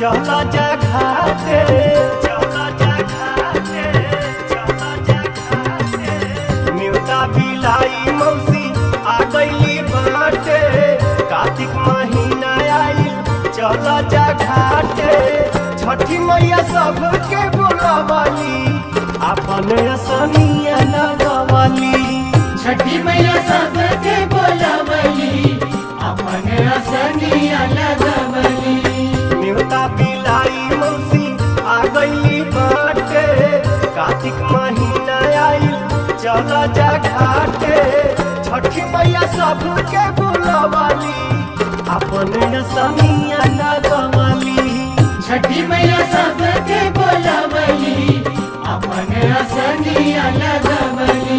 चला जा घाटे चला जा घाटे चला जा घाटे न्यूता बिलाई मौसी आ गईली बाटे कार्तिक महीना आइल चला जा घाटे छठी मैया सबके बोलावाली अपन सनिया लगवाली छठी मैया सबके बोलावली अपन असनिया लगवली न्यूता बिलाई मौसी आ गईली बाटे कार्तिक महीना आइल चला जा घाटे छठी मैया सबके बोलावाली अपन सनिया लगवाली छठी मैया सबके बोलावली अपन असनिया लगवली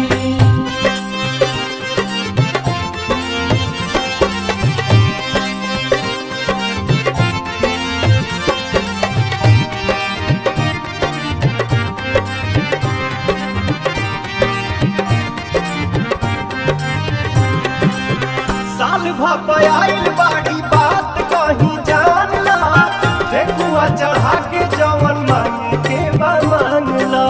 साल भपाइल बाड़ी बात कहीं जानला ठेकुआ चढ़ा के जवन मांगे के बा मांगला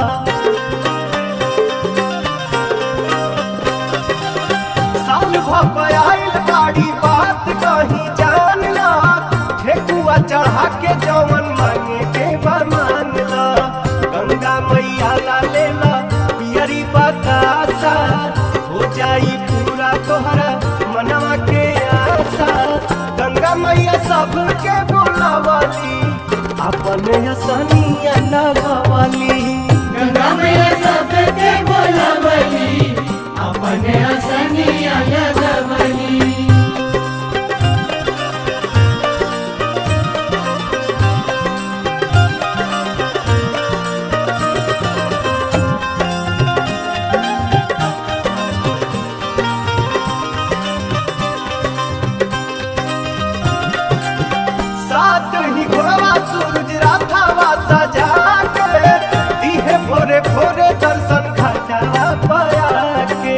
साल भपाइल बाड़ी बात कहीं जानला ठेकुआ चढ़ा के जवन मांगे के बा मांगला गंगा मैया ला लेला पियरी बतासा हो जाई पूरा तोहरा मनवा के आशा गंगा मैया सबके बोलावाली अपन सनिया लगवाली गंगा मैया सबके बोलावली अपन असनिया लगवली सात ही घोड़वा सूरज राथावा सजा के दिहे भोरे भोरे दर्शन घटा पाया के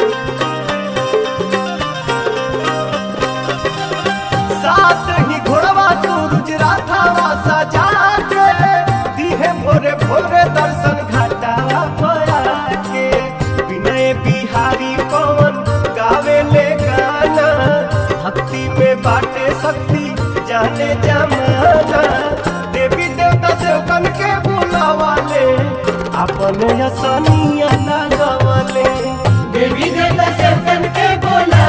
सात ही घोड़वा सूरज राथावा सजा के दिहे भोरे भोरे दर्शन घटा पाया के विनय बिहारी पवन गावे ले गाना भक्ति में बाटे शक्ति जाने जमाना देवी देवता से कन के बुलावाले अपने सनिया लगवाले देवी देवता सबके बोला